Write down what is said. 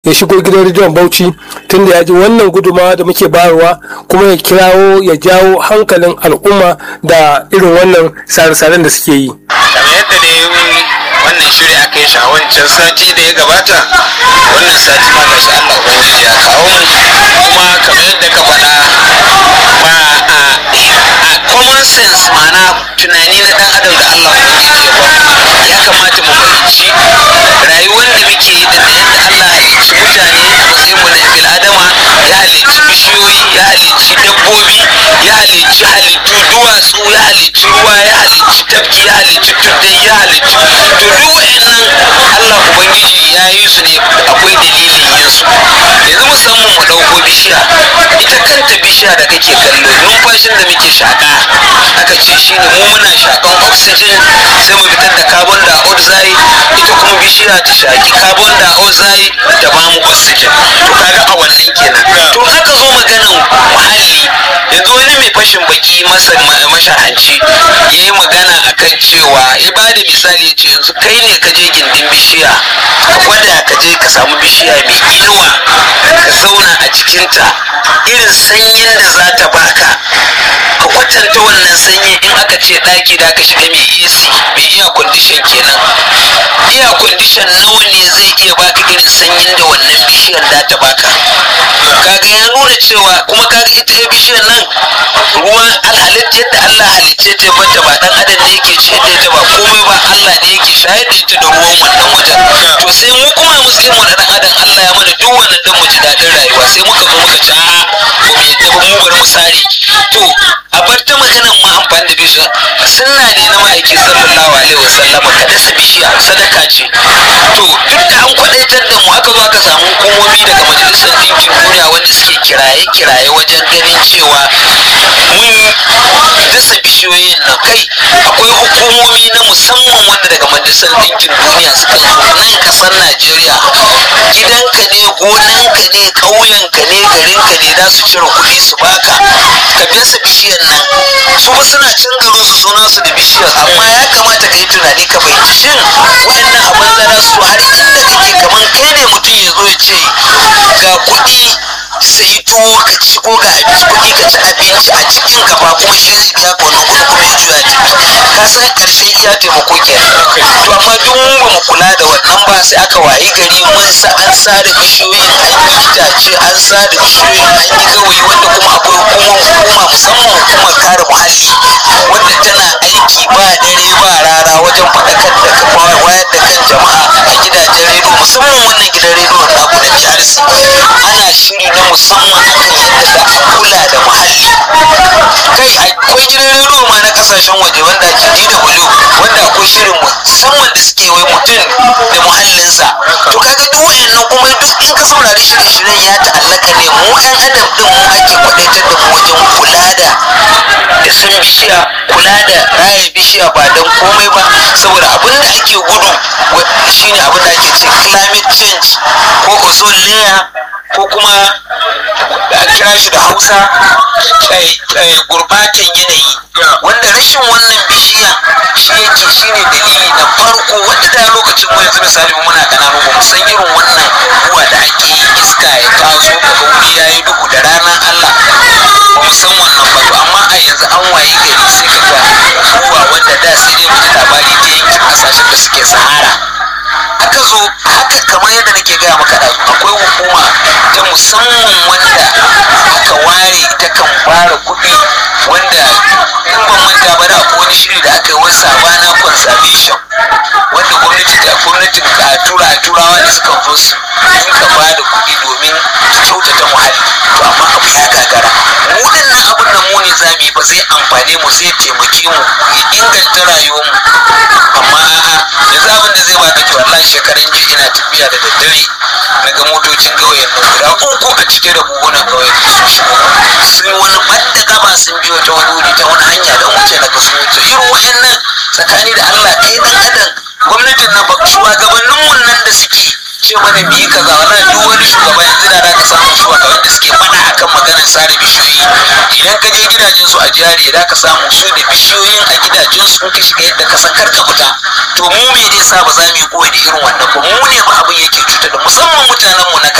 ya shigo gidan rediyon bauchi tunda ya ji wannan guduma da muke bayarwa kuma ya kirawo ya jawo hankalin al'umma da irin wannan sare-saren da suke yi kamar yadda dai wannan shiri aka yi shi a wancan sati da ya gabata wannan sati ma gashi Allah ubangiji ya kawo mu kuma kamar yadda ka faɗa ba a common sense ma'ana tunani na dan adam da Allah ubangiji ya ba ya kamata mu fahimci rayuwar da muke yi da yadda Allah halicci mutane a matsayin mu na bil adama ya halicci bishiyoyi ya halicci dabbobi ya halicci halittu duwatsu ya halicci ruwa ya halicci tafki ya halicci tuddai ya halicci to duk wa'annan Allah ubangiji ya yi su ne akwai dalilin yin su yanzu musamman mu ɗauko bishiya ita kanta bishiya da kake kallo numfashin da muke shaƙa aka ce shine mu muna shaƙan oxygen sai mu fitar da carbon dioxide ita kuma bishiya ta shaƙi carbon dioxide da ba mu oxygen to kaga a wannan kenan to aka zo maganan muhalli yanzu wani mai fashin baki masa mashahanci ya yi magana akan cewa ya ba da misali ya ce yanzu kai ne ka je gindin bishiya ka gwada ka je ka samu bishiya mai inuwa ka zauna a cikinta irin sanyin da za ta baka ka kwatanta wannan sanyi in aka ce ɗaki da aka shiga mai AC mai iya kwandishan kenan iya kwandishan nawa ne zai iya baka irin sanyin da wannan bishiyar da ta baka kaga ya nuna cewa kuma kaga ita ya bishiyar nan ruwan alhalit yadda Allah halicce ta bata ba dan adam ne yake ce da ita ba komai ba Allah ne yake shayar da ita da ruwan wannan wajen to sai mu kuma mu sai mu na dan adam Allah ya mana duk wannan dan mu ji dadin rayuwa sai muka zo muka ci a'a ko mu yadda ba mu bar mu sare to a bar ta maganan ma amfani da bishiya sunna ne na ma'aiki sallallahu alaihi wasallam ka dasa bishiya sadaka ce to duk da an kwadaitar da mu aka zo aka samu hukumomi daga majalisar ɗinkin duniya wanda suke kiraye-kiraye wajen ganin cewa mun dasa bishiyoyin nan kai akwai hukumomi na musamman wanda daga majalisar ɗinkin duniya suka zo nan kasar najeriya gidanka ne gonanka ne ƙauyenka ne garinka ne za su cire kuɗi su baka ka dasa bishiyar nan su ba suna can garin su suna su da bishiyar amma ya kamata ka yi tunani ka fahimci shin wayannan abin zara su har inda kake kaman kai ne mutum ya zo ya ce ga kuɗi sai tuwo ka ci ko ga abinci kuɗi ka ci abinci a cikin ka ba kuma shi zai biya ka wannan kuɗi kuma ya juya jiki ka san ƙarshe iya taimako ke to amma duk mun ba mu kula da wannan ba sai aka wayi gari mun sa an sare bishiyoyin an yi itace an sare bishiyoyin an yi gawayi wanda kuma akwai hukuma hukuma musamman hukumar kare muhalli wanda tana aiki ba dare ba rara wajen faɗakar da kafa wayar da kan jama'a a gidajen rediyo musamman wannan gidan rediyo na ku na BRC ana shiri na musamman akan yadda za a kula da muhalli kai akwai gidan rediyo ma na kasashen waje wanda ake DW wanda akwai shirin musamman da suke wai mutum da muhallinsa to kaga duk wayannan kuma duk in ka saurari shirye-shiryen ya ta'allaka ne mu 'yan adam din mu ake kwadaitar da mu wajen kula da da san bishiya kula da raya bishiya ba don komai ba saboda abin da ake gudu shine abin da ake ce climate change ko ozone layer ko kuma a kira shi da hausa gurbatan yanayi wanda rashin wannan bishiya shi yake shine dalili na farko wanda da lokacin mu yanzu misali mu muna kananu ba mu san irin wannan ruwa da ake yi iska ya taso daga wuri ya yi duhu da ranar Allah ba mu san wannan ba to amma a yanzu an wayi gari sai ka ga ruwa wanda da sai dai mu ji labari ta yankin kasashen da suke sahara aka zo haka kamar yadda nake gaya maka da akwai hukuma ta musamman wanda aka ware ta kan fara kuɗi wanda in ban manta ba da akwai wani shiri da aka yi wani sabana conservation wanda gwamnati da gwamnatin ka tura turawa da suka zo su dinka ba da kuɗi domin kyautata muhalli to amma abu ya gagara mu dinnan abin da mu ne zamu yi ba zai amfane mu zai taimake mu ya inganta rayuwar mu amma a'a yanzu abin da zai baka to wallahi shekaran jiya ina tafiya da daddare daga motocin ƙauyen nan guda uku a cike da buhunan ƙauyen sun shigo sun wani ɓadda gaba sun biyo ta wani wuri ta wani hanya don wuce na ga sun wuce irin wa'annan tsakani da Allah kai dan adam gwamnatin nan ba shugabannin mun nan da suke ce mana mu yi kaza wallahi duk wani shugaba yanzu da za ka samu shugaban da suke faɗa akan maganar sare bishiyoyi idan ka je gidajen su a jari da ka samu su da bishiyoyin a gidajen su ka shiga yadda ka san karka fita to mu me zai sa ba za mu yi koyi da irin wannan ba mu ne ba abin yake cutar da musamman mutanen mu na